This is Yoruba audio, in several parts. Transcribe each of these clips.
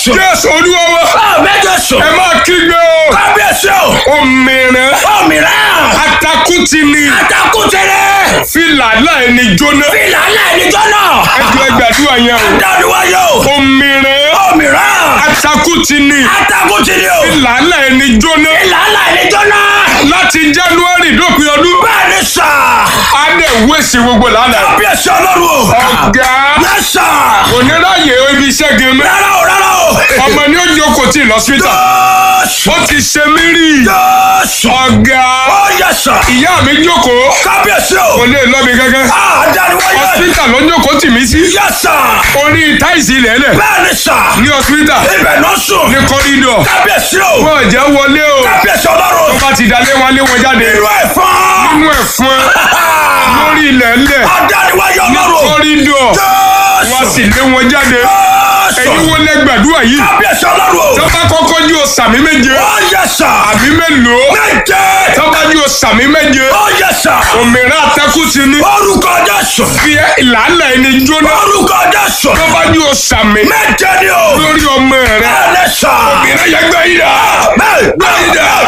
Jésù. jésù olúwa wa Àmì Jésù. ẹ máa kígbe o Kábíyèsí o. òmìnira Òmìrán. atakuti ni Àtàkùtẹ̀rẹ̀. fìlà náà ẹni jóná Fìlà ńlá ẹnìjọ́ náà. ẹjọ ẹgbàdúrà yẹn o Dániwáyé o. òmìnira Òmìrán. atakuti ni Àtàkùtẹ̀rẹ̀ o. fìlà náà ẹni jóná Fìlà ńlá ẹnìjọ́ náà. láti january dópin ọdún Bẹ́ẹ̀ni sà. á dẹ̀ wéṣì gbogbo lánàá Kábíyèsí ọlọ́run o. ọ̀gá Yẹ sà. oníráyè ibi iṣẹ́ gẹ̀mẹ́ Rárá o rárá o. ọmọ ní ó jókòó tí ì lọ síta Jésù. ó ti ṣe mí rí Jésù. ọ̀gá Ó yẹ sà. ìyá mi jókòó Kábíyèsí kò o. lè lọ mi gángan Ah, Dániwáyé. hospital ló jókòó tì mí sí Yẹ sà. orí táìsì lẹ́lẹ̀ Bẹ́ẹ̀ni sà. ní hospital Ibẹ̀ náà sùn. ní kọ́rídọ̀ Kábíyèsí o. wọ́n jẹ́ wọlé o Kábíyèsí ọlọ́run. wọ́n bá ti dalé wọn lé wọn jáde Irú ẹ̀fọn. nínú ẹ̀fọn lórí ilẹ̀ ńlẹ̀ Adániwáyé ọlọ́run. kọ́rídọ̀ wọ́n sì lé wọn jáde ẹ̀yin wo lẹ gbàdúrà yìí Kábíyèsí ọlọ́run. tọ́ba kọ́kọ́ jí o sàmí méje Ó yẹ sà. àmì mélòó Méje. tọ́ba jí o sàmí méje Ó yẹ sà. òmìnira atẹ́kù ti ní Orúkọ Jésù. fi ìlànà ẹni jóná Orúkọ Jésù. tọ́ba jí o sàmí Méje ni o. lórí ọmọ rẹ Bẹ́ẹ̀ni sà. òmìnira yẹ gbẹ yìí dà Bẹ́ẹ̀ bẹ́ẹ̀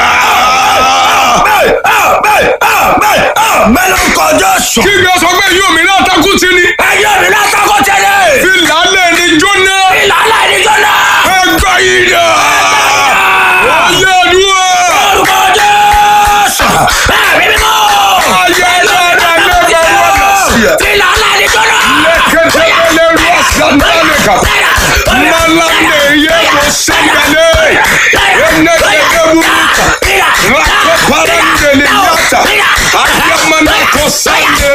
bẹ́ẹ̀ bẹ́ẹ̀ bẹ́ẹ̀ bẹ́ẹ̀ lórúkọ Jésù. kí ni o sọ pé yóò òmìnira atẹ́kù ti ní Ẹyẹ mi lásàkó tẹ̀lé. fi ìlànà ẹni jóná Ìlànà ìdíjọ́ náà. ẹ gbẹ yìí dà ọyẹ àdúrà Orúkọ Jésù. Bẹ́ẹ̀ mi mímọ́. ọyẹ àdúrà lẹ́gbẹ̀ẹ́ wọn lọ sí ẹ. Ìlànà ìdíjọ́ náà. lẹ́kẹ̀tẹ̀lẹ̀ rú ọ̀sán-dálẹ̀kà malande yẹ kó sẹ́gbẹ̀lẹ̀ ẹnẹ́gẹ̀dẹ̀ burúkú rakọ parandele yata ayamana kò sáyé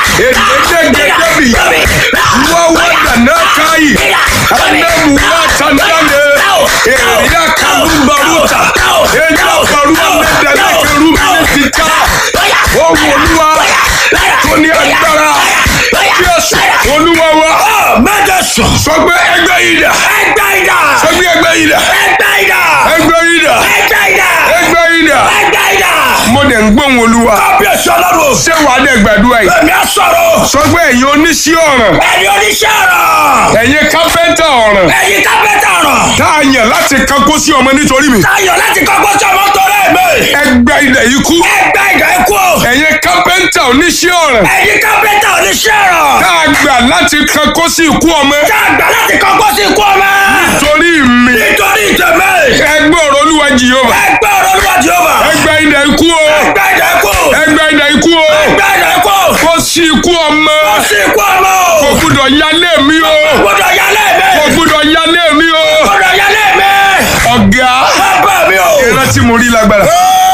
ẹnẹ́gẹ̀dẹ̀ bi wáwá dàná káyì anamu wata ndale èrìyà kàlú baruta ẹ̀yà baruwa mẹ́tẹ̀lẹ̀ kẹrù mínísítà ọ̀wọ̀ olúwa tó ní agbára Jésù olúwa wa Mẹ́jọ sùn. sọ pé ẹgbẹ́ yìí dà Ẹgbẹ́ ìdá. sọ pé ẹgbẹ́ yìí dà Ẹgbẹ́ ìdá. ẹgbẹ́ yìí dà Ẹgbẹ́ ìdá. ẹgbẹ́ yìí dà Ẹgbẹ́ ìdá. mo dẹ̀ ń gbóhùn olúwa Kábíyèsí ọlọ́run. ṣé wàá dẹ̀ gbàdúrà yìí Èmi á sọ̀rọ̀. sọ pé ẹ̀yin oníṣẹ́ ọ̀ràn Ẹni oníṣẹ́ ọ̀rọ̀. ẹ̀yin kápẹ́ntà ọ̀ràn Ẹyin kápẹ́tà ọ̀rọ̀. tá a yàn láti kankó sí ọmọ nítorí mi Táyọ̀ láti kọ́kọ́ sí ọmọ tó rẹ̀ mí. ẹgbẹ́ ilẹ̀ yìí kú Ẹgbẹ́ ìdá ikú. ẹ̀yin kápẹ́ntà oníṣẹ́ ọ̀ràn Ẹyin kápẹ́tà oníṣẹ́ ọ̀rọ̀. tá a gbà láti kankó sí ikú ọmọ Tá a gbà láti kọ́kọ́ sí ikú ọmọ. torí mi Nítorí ìtẹ̀mẹ́. ẹgbẹ́ ọ̀rọ̀ olúwa jìyọ́mà Ẹgbẹ́ ọ̀rọ̀ olúwa Jèhófà. ẹgbẹ́ ilẹ̀ ikú o Ẹgbẹ́ ìdá ikú. ẹgbẹ́ ilẹ̀ ikú o Ẹgbẹ́ ìdá ikú. kó sí ikú ọmọ Ó sì ikú ọmọ. kò gbúdọ̀ yálé mi o Gbọ́dọ̀ yálé mi. kò gbúdọ̀ yálé mi o Gbọ́dọ̀ yálé mi. ọ̀gá Bàbá mi o. ìrántí mo rí lágbára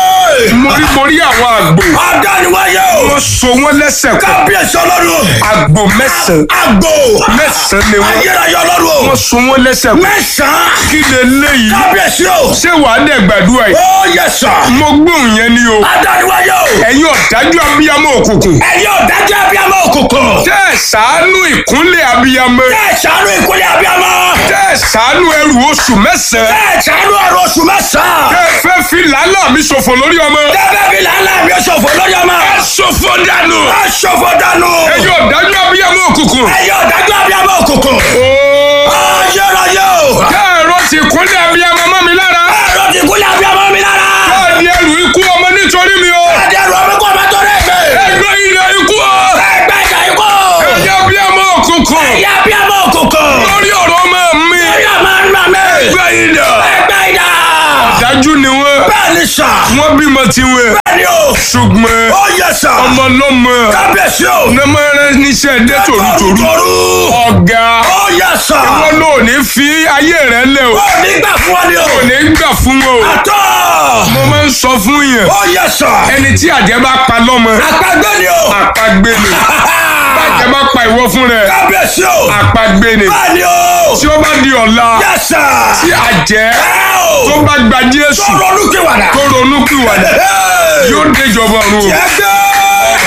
mo rí mo rí àwọn àgbò Adániwáyé o. wọ́n so wọ́n lẹ́sẹ̀ pọ̀ Kábíyèsí ọlọ́run. àgbò mẹ́sàn-án Àgbò. mẹ́sàn-án ni wọ́n Ayérayé ọlọ́run o. wọ́n so wọ́n lẹ́sẹ̀ pọ̀ Mẹ́sàn-án. kí lè léyìí Kábíyèsí o. ṣé wàá dẹ̀ gbàdúrà yìí Ó yẹ sà. mo gbóhùn yẹn ni o Adániwáyé o. ẹ̀yin ọ̀dájú abiyamọ òkùnkùn Ẹ̀yin ọ̀dájú abiyamọ òkùnkùn. tẹ́ ẹ̀ ṣàánú ìkúnlẹ̀ abiyamọ Bẹ́ẹ̀ ṣàánú ìkúlẹ̀ abiyamọ. tẹ́ ẹ̀ ṣàánú ẹrù oṣù mẹ́sàn-án Bẹ́ẹ̀ ṣàánú ọ̀rọ̀ oṣù mẹ́sàn-án. tẹ́ ẹ fẹ́ fi làálàá mi ṣòfò lórí ọmọ Tẹ́fẹ́ fi làálà mi ṣòfò lórí ọmọ. ṣòfò dànù Ẹ ṣòfò dànù. ẹ̀yin ọ̀dájú abiyamọ òkùnkùn Ẹ̀yin ọ̀dájú abiyamọ òkùnkùn. ooo Ayérayé o. tẹ́ ẹ̀rọ ti kúnlẹ̀ abiyamọ mọ́ mi lára Ẹ̀rọ ti kúlẹ̀ abiyamọ mi lára. tẹ́ ẹ̀ di ẹrù ikú ọmọ nítorí mi o Adẹ́rù ọmọ kọ́ ọmọ tó rẹ̀ gbé. ẹgbẹ́ ilẹ̀ ikú o Ẹgbẹ́ ìjà ikú. ẹ̀yin abiyamọ òkùnkùn Ẹ̀yin abiyamọ òkùnkùn. lórí ọ̀rọ̀ ọmọ mi Ẹ̀yin ọmọ ńlá mi. ẹgbẹ́ ilẹ̀ Ẹgbẹ́ ìjà. dájú ni wọ́n Bẹ́ẹ̀ ni sà. wọ́n bímọ tiwọn Bẹ́ẹ̀ ni o. ṣùgbọ́n Ó yẹ sà. ọmọ lọ́mọ Kábíyèsí o. nẹ́mọ̀rẹ́ níṣẹ́ dé tòrútòrú Toru. ọ̀gá Ó yẹ sà. wọn ló ní fi ayé rẹ lẹ o Ó ní gbà fún ọ ni o. kò ní gbà fún wọn o Àtọ́. mo máa ń sọ fún yẹn Ó yẹ sà. ẹni tí àjẹ́ bá pa lọ́mọ Àpagbé ni o. àpagbé ni bàjẹ́ bá pa ìwọ fún rẹ Kábíyèsí o. àpagbé ni Bẹ́ẹ̀ ni o. tí ó bá di ọ̀la Yẹ sà. tí àjẹ́ Ẹ o. tó bá gba Jésù Sọ̀rọ̀ olúkìwàdà. tó ronú pìwàdà yóò déjọba ọ̀run o Yẹ gbé.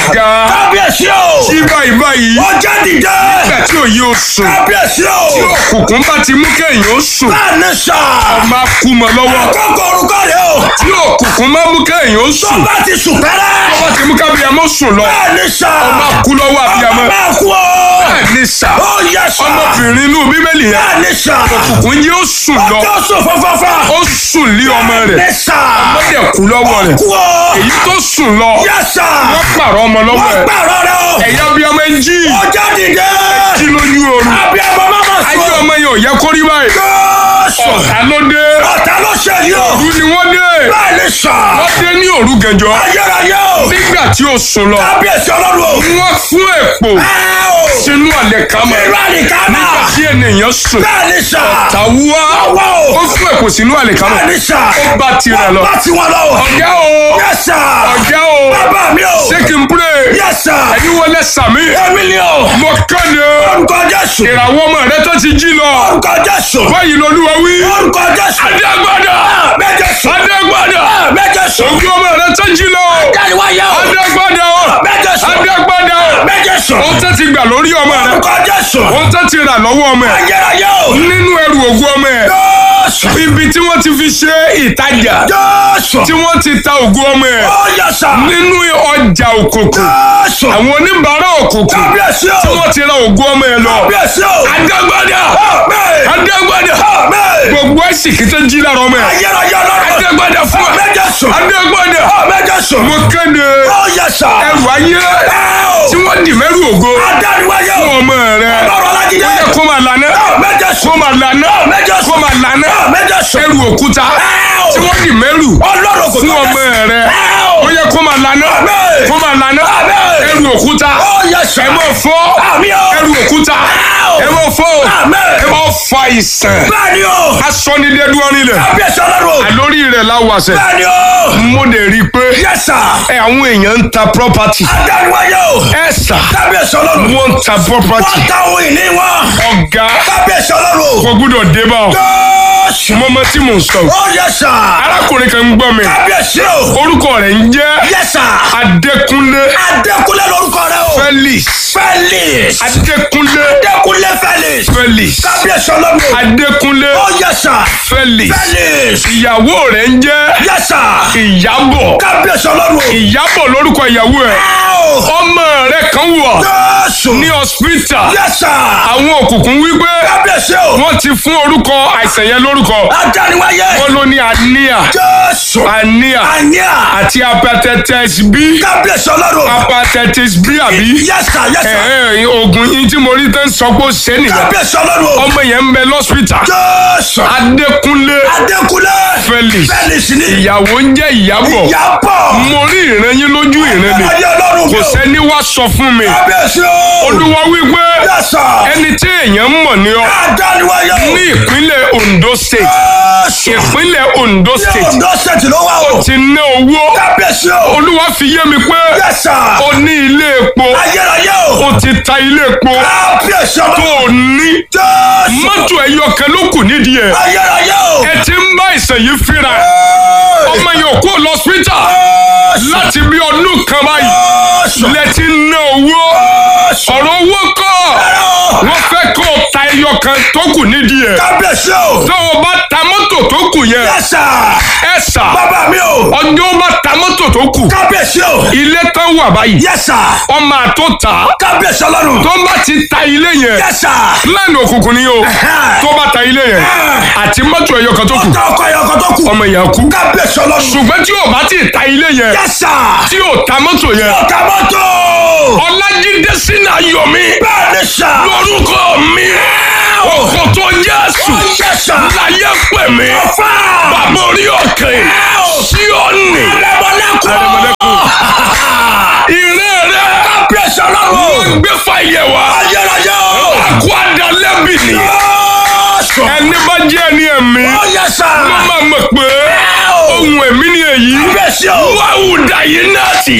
ọ̀gá kábíyèsí o. tí báyìí báyìí ọjọ́ dìde. nígbà tí òye ò sùn kábíyèsí o. tí òkùnkùn bá ti mú kéèyàn ó sùn bẹ́ẹ̀ ni sà. máa kú mọ́ lọ́wọ́ kókó orúkọ rẹ o. tí òkùnkùn máa mú kéèyàn ó tó sùn bá ti sùn pẹ́rẹ́. wọ́n ti mú kábíyàmọ́ sùn lọ bẹ́ẹ̀ ni sà. máa kú lọ́wọ́ àbíyamọ́ ọmọ máa kú o. bẹ́ẹ̀ ni sà ó yẹ sà. ọmọbìnrin inú bíbélì yẹn bẹ́ẹ̀ ni sà. òkùnkùn yìí ó sùn lọ ọjọ́ sùn fọ́fọ́fọ́. ó sùn lé ọmọ rẹ̀ ní sà. ó dẹ̀ kú lọ́wọ́ rẹ̀ kú o. èyí tó sùn lọ yẹ sà. wọ́n pààrọ̀ ọmọ lọ́wọ́ wọ́n ẹ̀ gbàrọ̀ rẹ o. ẹ̀yà bí ọmọ ẹ̀ ń jí ọjọ́ dìde. jí lójú oorun abiyamọ máma ayé sùn. ọmọ yẹn ò yẹ kó rí báyìí Jésù. ọ̀tá ló dé ọ̀tá ló ṣe yìí o. òru ni wọ́n dé bẹ́ẹ̀ ni sà. wọ́n dé ní òru gànjọ́ ayérayé o. nígbà tí ó sùn lọ kábíyèsí ọlọ́run o. wọ́n fún èpò ẹ o. sínú àlẹ́ kámọ́ ìlú àdìkámà. tí ènìyàn sùn bẹ́ẹ̀ ni sà. tàwùwá Àwa o. ó fún èpò sínú àlẹ́ kámọ́ bẹ́ẹ̀ ni sà. ó bá tirẹ̀ lọ bá tiwọn lọ o. ọ̀gá o yẹ sà. ọ̀gá o bàbá mi o. ṣé kí n pray yẹ sà. ẹni wọlé sàmì èmi ni o. mo kéde orúkọ Jésù. ìràwọ̀ ọmọ rẹ tó ti jí lọ orúkọ Jésù. báyìí lolúwa wí orúkọ Jésù. adégbádà méje sùn. adégbádà méje sùn. ògùn ọmọ rẹ tó jí lọ jáde-wáyé o. adégbádà méje sùn. adégbádà méje sùn. ohun tó ti gbà lórí ọmọ rẹ orúkọ Jésù. ohun tó ti rà lọ́wọ́ ọmọ ẹ ayérayé o. nínú ẹrù ògùn ọmọ ẹ Jésù. ibi tí wọ́n ti fi ṣe ìtajà Jésù. tí wọ́n ti ta ògùn ọmọ ẹ ó yẹ sà. nínú ọjà òkùnkùn Jésù. àwọn oníbàárà òkùnkùn kábíyèsí tí o. wọ́n ti ra ògùn ọmọ ẹ lọ kábíyèsí o. adégbádà Àmín. adégbádà Àmín. gbogbo ẹ̀sìnkì tó jí lára ọmọ ẹ ayérayé ọlọ́run. adégbádà fún ẹ méje sùn. adégbádà méje sùn. mo kéde ó yẹ sà. ẹrù ayé ẹ o. tí wọ́n dì mẹ́rù ògo adániwáyé fún o. ọmọ rẹ ọlọ́run alájídé. ó yẹ kó máa lànà méje kó sùn. máa lànà méje kó sùn. máa lànà méje sùn. ẹrù òkúta ẹ o. tí wọ́n dì mẹ́rù ọlọ́run kò fún tó ọmọ bẹ́ẹ̀. rẹ ẹ o. ó yẹ kó máa lànà Àmín. kó máa lànà Àmín. ẹrù òkúta ó yẹ sà. ẹ máa fọ́ Àmín o. ẹrù òkúta o. ẹ máa fọ́ Àmín. ẹ máa fa ìsàn bẹ́ẹ̀ni o. asọ́nidẹ́dúwọ́rin rẹ̀ kábíyèsí ọlọ́run. àlórí rẹ̀ láwàṣẹ bẹ́ẹ̀ni o. mo lè rí i pé yẹ sà. ẹ àwọn èèyàn ń ta property adániwáyé o. ẹ sà kábíyèsí ọlọ́run. wọ́n ń ta property wọ́n ta ohun ìní wọn. ọ̀gá kábíyèsí ọlọ́run. kò gbúdọ̀ dé bá ọ Jésù. mọ́mọ́ tí mò ń sọ ó yẹ sà. arákùnrin kan ń gbọ́ mi kábíyèsí o. orúkọ rẹ̀ ń jẹ́ yẹ sà. Adékúnlé Adékúnlé lórúkọ rẹ o. Felix Felix. Adékúnlé Adékúnlé Felix. Felix kábíyèsí ọlọ́run. Adékúnlé ó yẹ sà. Felix Felix. ìyàwó rẹ̀ ń jẹ́ yẹ sà. Ìyábọ̀ kábíyèsí ọlọ́run. Ìyábọ̀ lórúkọ ìyàwó ẹ̀ Áò. ọmọ rẹ̀ kan wà Jésù. ní hospital yẹ sà. àwọn òkùnkùn wípé kábíyèsí o. wọ́n ti fún orúkọ àìsàn yẹn lórúkọ adániwáyé. wọ́n ló ní anemia Jésù. anemia àníà. àti hepatitis B kábíyèsí ọlọ́run. hepatitis B àbí yẹ sà yẹ sà. ẹ ẹ oògùn yín tí mo rí tán sọ pé ó ṣe nìyẹn kábíyèsí ọlọ́run. ọmọ yẹn ń bẹ lọ́sítà Jésù. Adékúnlé Adékúnlé. Felix Felix ni. ìyàwó ń jẹ́ Ìyábọ̀ Ìyábọ̀. mo rí ìran yín lójú ìran ni ayé ọlọ́run mi kò o. sẹ́ni wá sọ fún mi kábíyèsí o. olúwa wípé yẹ sà. ẹni tí èèyàn mọ̀ ní ọ adániwáyé o. ní ìpínlẹ̀ Ondo State Jésù. ìpínlẹ̀ Ondo ní State Ondo State ló wà o. ti ná owó kábíyèsí o. olúwa fi yé mi pé yẹ sà. o ní ilé epo ayérayé o. o ti ta ilé epo kábíyèsí tó ọlọ́run. o ní Jésù. mọ́tò ẹyọ kan ló kù nídìí ẹ̀ ayérayé o. ẹ ti ń bá ìsàn yìí fínra ọmọ yẹn ò kó lọ hospital Jésù. láti bí ọdún kan báyìí Jésù. lẹ́tí ná owó Jésù. ọ̀rọ̀ owó kọ́ wọ́n fẹ́ kó o ta ẹyọ kan tó kù nídìí ẹ̀ kábíyèsí o. tó o bá ta mọ́tò tó kù yẹn yẹ sà. ẹ sà bàbá mi o. ọjọ́ bá ta mọ́tò tó kù kábíyèsí o. ilé tán wà báyìí yẹ sà. ọmọ àtó ta kábíyèsí ọlọ́run. tó bá ti ta ilé yẹn yẹ sà. lẹ́nu òkùnkùn ni o tó bá ta ilé yẹn àti mọ́tò ẹyọ kan tó kù ọ̀tá ọkọ̀ ẹ̀yọ̀ kan tó kù. ọmọ yẹn kú kábíyèsí ọlọ́run. ṣùgbọ́n tí o bá ti ta ilé yẹn yẹ sà. tí o ta mọ́tò yẹn ọ̀tá mọ́tò. ọlájídé sínú ayọ̀ mi bẹ́ẹ̀ ni sà. lórúkọ mi òkò tó jésù ó yẹ sà. láyé pè mí ọ̀fà. bàbá orí òkè sí ọ̀nì Arẹmọlẹ́kùn. ìrẹ́ rẹ kábíyèsí ọlọ́run. wọ́n gbé fàyẹ̀ wá ayérayé o. àkó àdálẹ́bì ni Jésù. ẹni bá jẹ́ ẹni ẹ̀mí ó yẹ sà. wọ́n máa mọ̀ pé ohun ẹ̀mí ni èyí kábíyèsí o. wàhùdà yìí náà ti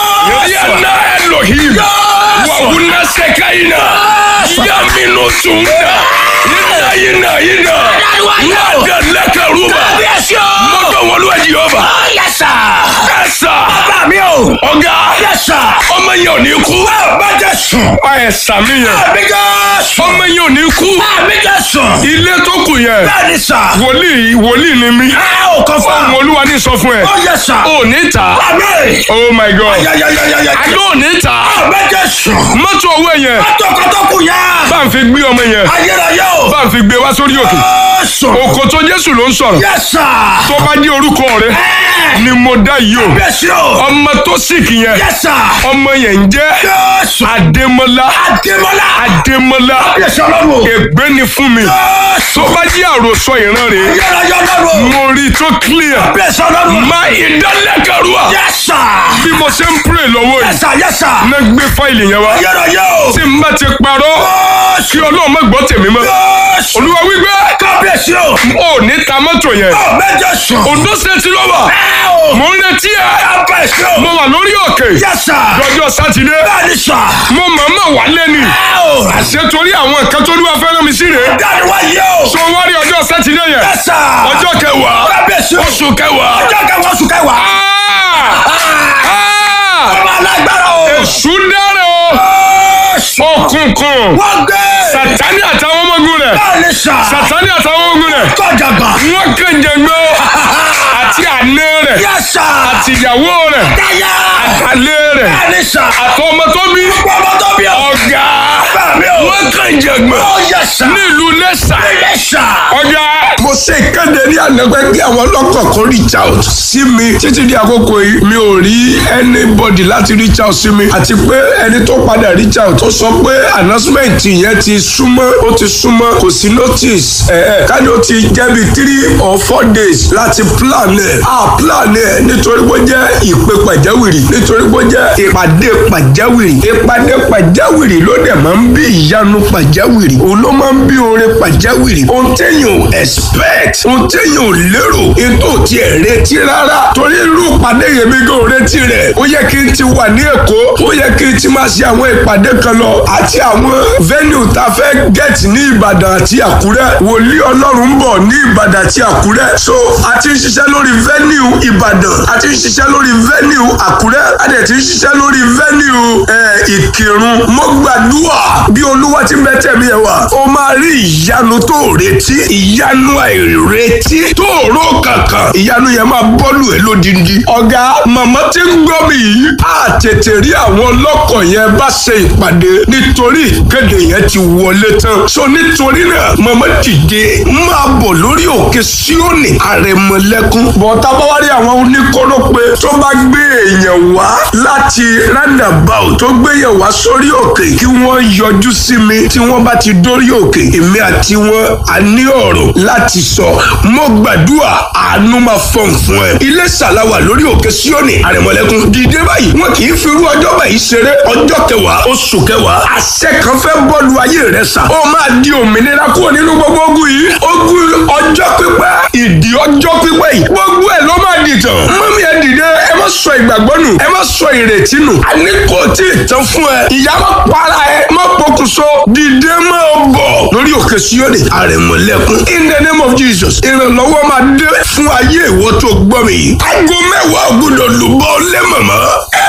yàrá Elohim wàhùnà sẹ́káyìnà yàmínú sùnà yìnà yìnà yìnà wàdà lẹ́kẹ̀rúbà kábíyèsí o. mọ́tò wọlé ẹ̀jì ọba ó yẹ sà. ẹ̀sà bàbá mi o. o. ọ̀gá Yes sir. ọmọ yẹn ò ní kú. Àmì Jésù. ẹ sàmì yẹn Àmì Jésù. ọmọ yẹn ò ní kú. Àmì Jésù. ilé tó kù yẹn Bẹ́ẹ̀ni sà. wòlíì wòlíì ni mí. Ẹ ò kọ́ fún ohun wa. olúwa ní sọ fún ẹ. Ó yẹ sà. ò ní ta. Àmì. oh my god. Yayayayaya. àjọ ò ní ta. Àmì Jésù. mọ́tò owó yẹn Atọ́kọ̀tọ́kù yá. bá ń fi gbé ọmọ yẹn Ayérayé o. bá ń fi gbé wá sórí òkè. Jésù. òkò tó jésù ló ń sọ̀rọ̀. Yes sir. tó bá jẹ́ orúkọ rẹ Ẹ. ni mo dá yìí o. Bẹ́sí o. ọmọ tó sìkì yẹn Yes sir. ọmọ yẹn ń jẹ́ Jésù. adémọlá Adémọ́lá. adémọlá Bẹ́sí ọlọ́run. ègbé ni fún mi Jésù. tó bá jẹ́ àròsọ ìran rẹ̀ Ayérayé ọlọ́run. mo rí i tó clear Bẹ́sí ọlọ́run. má ìdálẹ́kẹ̀rúà Yes sir. bí mo ṣe ń pray lọ́wọ́ Yes yìí sir. Yes sir. ná gbé fáìlì yẹn wá Ayérayé o. tí n bá ti parọ́ kí Jésù. ọlọ́run má gbọ́ tèmi mọ́ Jésù. olúwa wípé Kábíyèsí o. ò ní ta mọ́tò yẹn Àmì Jésù. Ondo State ló wà Ẹ o. mò ń retí ẹ Kábíyèsí o. mo wà lórí òkè Yes sir. lọ́jọ́ sátidé Bẹ́ẹ̀ni sà. mo mọ̀ọ́mọ̀ wà lẹ́nu Ẹ o. àṣẹ torí àwọn nǹkan tó lúwa fẹ́ràn mi sí rèé Dáni wá yé o. so wá rí ọjọ́ sátidé yẹn Yes sir. ọjọ́ kẹwàá Kábíyèsí o. oṣù kẹwàá Ọjọ́ kẹwàá oṣù kẹwàá. Ah! Ah! Ọmọ alágbára o. èṣù dára o Jésù. òkùnkùn Wọ́n gbé. sàtánì àtàwọn ọmọ ogun rẹ̀ Bẹ́ẹ̀ni sà. sàtánì àtàwọn ọmọ ogun rẹ̀ Kọjàgbà. wọ́n kẹ̀ǹjẹ̀ gbọ́ àti àná rẹ̀ Yes sir. àtìyàwó rẹ̀ Dáyà. àlẹ́ rẹ̀ Bẹ́ẹ̀ni sà. àtọmọ tó bí Ọmọ tó bí o. ọ̀gá Bẹ́ẹ̀ni o. wọ́n kẹ̀ǹjẹ̀ gbọ́ Ó yẹ sà. nílùú lẹ́sà Ilé sà. ọ̀gá. mo ṣe ìkéde ní àná pé kí àwọn ọlọ́kọ̀ kan reach out sí mi títí di àkókò yìí mi ò rí anybody láti reach out sí mi àti pé ẹni tó padà reach out ó sọ pé announcement yẹn ti súnmọ́ ó ti súnmọ́ kò sí notice ẹ̀ ẹ̀ káni ó ti jẹ́ bí three or four days láti plan ẹ̀ á plan ẹ̀ nítorí pé ó jẹ́ ìpè pàjáwìrì nítorí pé ó jẹ́ ìpàdé pàjáwìrì ìpàdé pàjáwìrì ló dẹ̀ máa ń bí ìyanu pàjáwìrì òun ló máa ń bí oore pàjáwìrì ohun téèyàn ò expect ohun téèyàn ò lérò ètò tí ẹ̀ retí rárá torí irú ìpàdé yẹn mi kò retí rẹ̀ ó yẹ kí n ti wà ní èkó ó yẹ kí n ti máa ṣe àwọn ìpàdé kan lọ àti àwọn venue tá a fẹ́ get ní ìbàdàn àti àkúrẹ́ wòlíì ọlọ́run ń bọ̀ ní ìbàdàn àti àkúrẹ́ so a ti ń ṣiṣẹ́ lórí venue ìbàdàn a ti ń ṣiṣẹ́ lórí venue àkúrẹ́ a dẹ̀ ti ń ṣiṣẹ́ lórí venue ẹ̀ ìkírun mo gbàdúrà bí olúwa ti bẹ tẹ̀mí ẹ̀ wá ó máa rí ìyanu tó retí ìyanu àìretí tó rò kankan ìyanu yẹn máa bọ́lù ẹ̀ lódindi. ọ̀gá màmá tí ń gbọ́ mi yìí á tètè rí àwọn ọlọ́kọ̀ yẹn bá ṣe ìpàdé nítorí ìkéde yẹn ti wọlé tán. so nítorí náà màmá dìde máa bọ̀ lórí òkè síónì àrẹ̀mọ̀lẹ́kún. bọ̀tá bá wá rí àwọn oníkórópè tó bá gbé èèyàn wá láti roundabout tó gbé èèyàn wá sórí òkè kí wọ́n yọjú sí mi tí wọ́n bá ti dórí òkè èmi àti wọn a ní ọ̀rọ̀ láti sọ mo gbàdúrà àánú máa fọ̀n fún ẹ. ilé ṣàlàwà lórí òkè síónì àrẹ̀mọ̀lẹ́kún dìde báyìí wọn kì í fi irú ọjọ́ báyìí ṣeré ọjọ́ kẹwàá oṣù kẹwàá àṣẹ kan fẹ́ bọ́ọ̀lù ayé rẹ sà ó máa di òmìnira kúrò nínú gbogbo ogun yìí ogun ọjọ́ pípẹ́ ìdí ọjọ́ pípẹ́ yìí gbogbo ẹ̀ ló máa dìtàn mọ́mí ẹ dìde ẹ má sọ ìgbàgbọ́ nù ẹ má sọ ìrètí nù àní kò tí ì tán fún ẹ ìyá má para ẹ má pokùnso dìde máa bọ̀ lórí òkè síónì àrẹ̀mọ̀lẹ́kún in the name of jesus ìrànlọ́wọ́ máa dé fún ayé ìwọ tó gbọ́ mi yìí aago mẹ́wàá gbọ́dọ̀ lùbọ́ lẹ́mọ̀mọ́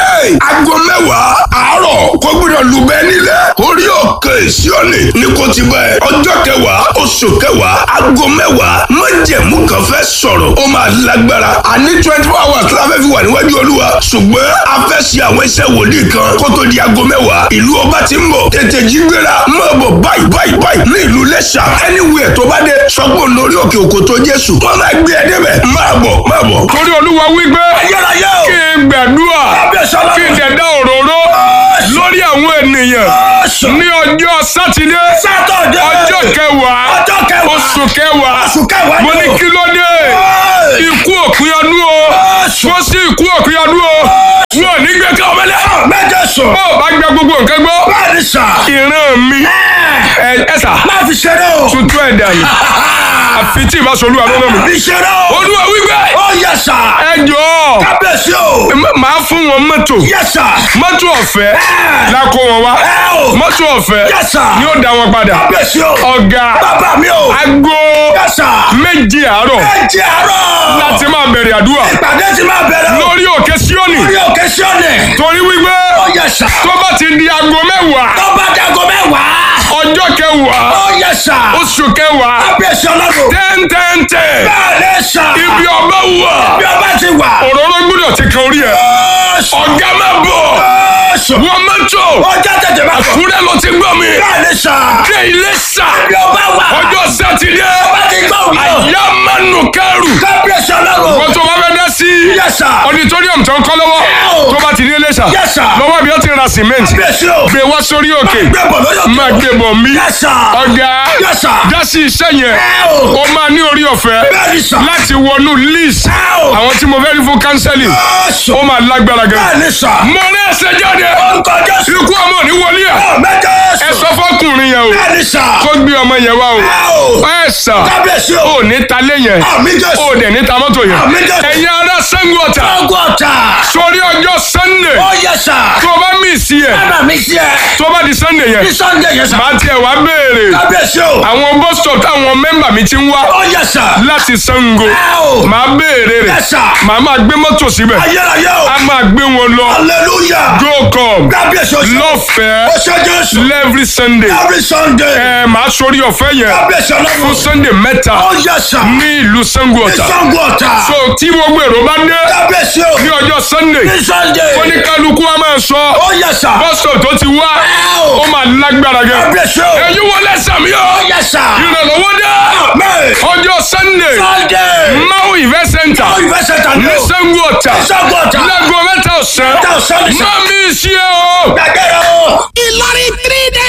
aago mẹ́wàá àárọ̀ kò gbọ́dọ̀ lùbẹ́ nílẹ̀ orí òkè síónì ní kò ti bẹ̀ ọjọ́ kẹwàá oṣù kẹwàá aago mẹ́wàá májẹ̀mú kan fẹ́ sọ̀rọ̀ ó máa lágbára àní twenty four hours la fẹ́ fi wà níwájú olúwa ṣùgbọ́n a fẹ́ ṣe àwọn iṣẹ́ wòlíì kan kó tó di aago mẹ́wàá ìlú ọba ti ń bọ̀ tètè jí gbéra máa bọ̀ báyìí báyìí báyìí ní ìlú lẹ́ṣà anywhere tó bá dé sọ́gbọ̀n lórí òkè òkòtó jésù wọ́n máa gbé ẹ débẹ̀ máa bọ̀ máa bọ̀. torí olúwa wípé Ayérayé o. kí n gbàdúrà Kábíyèsí ọlọ́run. kí n dẹ̀dá òróró lórí àwọn ènìyàn Jésù. ní ọjọ́ sátidé Sátọ̀dé. ọjọ́ kẹwàá Ọjọ́ kẹwàá. oṣù kẹwàá Oṣù kẹwàá mo ni ní o. kí ló dé Hey. ikú òpin ọdún o Jésù. wọ́n sí ikú òpin ọdún o wọn ò ní gbé ká ọmọlẹ́ Méje sùn. bó o bá gbẹ gbogbo nǹkan gbọ́ Bẹ́ẹ̀ni sà. ìran mi Ẹ ẹ ẹ sà má fi ṣeré o. tuntun ẹ̀ dànù àfi tí ìbá solúwa lọ́nà mi Fi ṣeré o. olúwa wípé Ó yẹ sà. ẹ jọ̀ọ́ Kábíyèsí o. m- màá fún wọn mọ́tò Yẹ sà. mọ́tò ọ̀fẹ́ Ẹ. la kó wọn wá Ẹ o. mọ́tò ọ̀fẹ́ Yes, sir. ni ó dá wọn padà Kábíyèsí o. ọ̀gá Bàbá mi o. aago Yes, sir. méje àárọ̀ Ẹ jẹ́ àárọ̀. láti máa bẹ̀rẹ̀ àdúrà Ìpàdé ti máa bẹ̀rẹ̀ o. lórí òkè Síónì Lórí òkè Síónì. torí wípé Ó yẹ sà. tó bá ti di aago mẹ́wàá Tó bá dago mẹ́wàá. ọjọ́ kẹwàá Ó yẹ sà. oṣù kẹwàá Kábíyèsí ọlọ́run. tẹ́ntẹ́ntẹ́ Bẹ́ẹ̀ ni sà. ibi ọba wà Bí ọba ti wà. òróró gbọ́dọ̀ ti kan orí ẹ̀ Jésù. ọ̀gá máa bọ̀ Jésù. wọ́n mẹ́tò Ọjọ́ tètè máa bọ̀. kúrẹ́ ló ti gbọ́ mi Bẹ́ẹ̀ ni sà. dé ilé sà Bí ọba wà. ọjọ́ sátidé Ọba ti gbọ́ òun náà. àyà mánu kẹrù Kábíyèsí ọlọ́run. wọ́n tó bá fẹ́ dá sí Yes, sir. auditorium tó ń kọ́ lọ́wọ́ tó bá ti ní ilé sà Yes, sir. lọ́wọ́ bí ó ti ra cement Kábíyèsí o. gbé wá sórí òkè Gbé bọ̀ lórí òkè. máa gbé bọ̀ mí Yes, sir. ọ̀gá Yes, sir. dá sí iṣẹ́ yẹn Ẹ o. ó máa ní orí ọ̀fẹ́ Bẹ́ẹ̀ ni sà. láti wọnú list Ẹ o. àwọn tí mo fẹ́ rí fún counseling Jésù. ó máa lágbára gan. Bẹ́ẹ̀ ni sà. mo ní ẹsẹ̀ jáde Orúkọ Jésù. ikú ọmọ ní wọlé ẹ̀ Àmín Jésù. ẹ sọ fọkùnrin yẹn o Bẹ́ẹ̀ ni sà. kó gbé ọmọ yẹn wá o Ẹ o. ẹ sà Kábíyèsí o. ó ní talé yẹn Àmín Jésù. ó dẹ̀ ní ta mọ́tò yẹn Àmín Jésù. ẹ̀yin ará Ṣàngó Ọ̀tà Ọgọ́ta. sórí ọjọ́ Sunday Ó yẹ sà. tó o bá mí sí ẹ̀ Bàbá mi sí ẹ. tó o bá di Sunday Ní yẹn Sunday yẹn sà. màá tiẹ̀ wá béèrè Kábíyèsí o. àwọn bus stop táwọn mẹ́mbà mi ti ń wá Ó yẹ sà. láti Ṣàngó Ẹ o. màá béèrè rẹ̀ Yes, sir. màá máa gbé mọ́tò síbẹ̀ Ayérayé o. a máa gbé wọn lọ Hallelujah. go come Kábíyèsí o. lọ́fẹ̀ẹ́ Ó ṣe Jésù. every Sunday Every Sunday. ẹ máa sórí ọ̀fẹ́ yẹn Kábíyèsí fún ọlọ́run. Sunday mẹ́ta Ó yẹ sà. ní ìlú Ṣàngó Ní Ọ̀tà Ṣàngó Ọ̀tà. so tí gbogbo èrò bá dé Kábíyèsí o. ní ọjọ́ Sunday Ní Sunday. oníkálukú a máa sọ Ó yẹ sà. bus stop tó ti wá Ẹ o. ó máa lágbára gan Kábíyèsí o. ẹ̀yin wọlé sàmì Ó ọ́ yẹ sà. ìrànlọ́wọ́ dé Amen. ọjọ́ Sunday Sunday. Mau event center Ó ìfẹ́ sẹ́ta ní ní o. Ṣàngó Ọ̀tà Ṣàngó Ọ̀tà. láago mẹ́ta ọ̀sán Mẹ́ta ọ̀sán ní sà. má mi ṣe o. Gbàgbé rẹ o. Ìlọrin three day